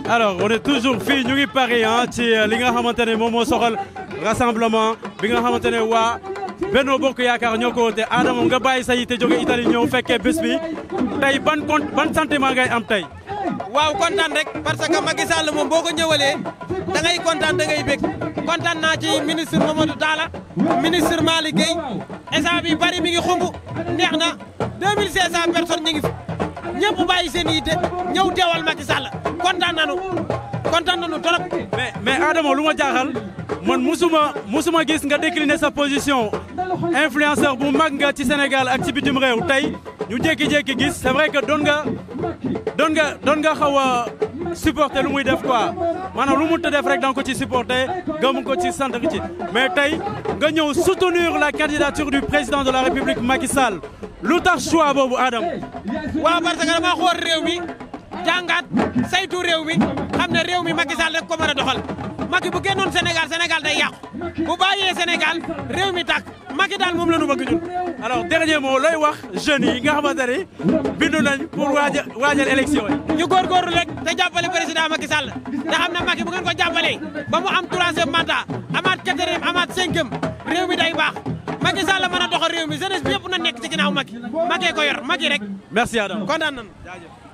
alors on est toujours fii ñu ngi Paris ah ci li nga xamante ne moom moo soxal rassemblement bi nga xamante ne waa Benno Bokk Yaakaar ñoo ko woote Adama nga bàyyi sa yite jóge Italie ñëw fekkee bés bi tey ban con ban sentiment ngay am tey. waaw kontaan rek parce que Macky Sall moom boo ko ñëwalee da ngay kontaan da ngay bég kontaan naa ci ministre Mamadou Talla ministre Malick Gueye instant bi bari mi ngi xumb neex na 2500 personnes ñu ngi fi ñëpp bàyyi seen yitte ñëw teewal Macky Sall kontaan nañu kontaan nañu trop. mais mais Adama lu ma jaaxal man musuma musuma gis nga décliner sa position influenceur bu mag nga ci Sénégal ak ci bitim réew tey ñu jékki-jékki gis c'est vrai que doon nga doon nga doon nga xaw a supporter lu muy def quoi maanaam lu mu ta def rek da nga ko ci supporter gëm ko ci sant ci mais tey nga ñëw soutenir la candidature du président de la République Macky Sall lu tax choix boobu Adam waaw parce que dama xool réew mi jàngaat saytu réew mi xam ne réew mi Macky Sall rek ko mën a doxal Macky bu génnoon Sénégal Sénégal day yàqu bu bàyyee Sénégal réew mi tàkk Macky daal moom la ñu bëgg ñun. alors dernier mot looy wax jeunes yi nga xamante ne bindu nañ pour waajal waajal élection yi. ñu góorgóorlu rek te jàppale président Macky Sall te xam ne Macky bu ngeen ko jàppalee ba mu am troisième mandat amaat quatrième amaat cinquième réew mi day baax Macky Sall mën a doxal réew mi jeunesse bi yëpp na nekk ci ginnaaw Macky Macky ko yor Macky rek. merci Adam kontaan nañu. jaajëf.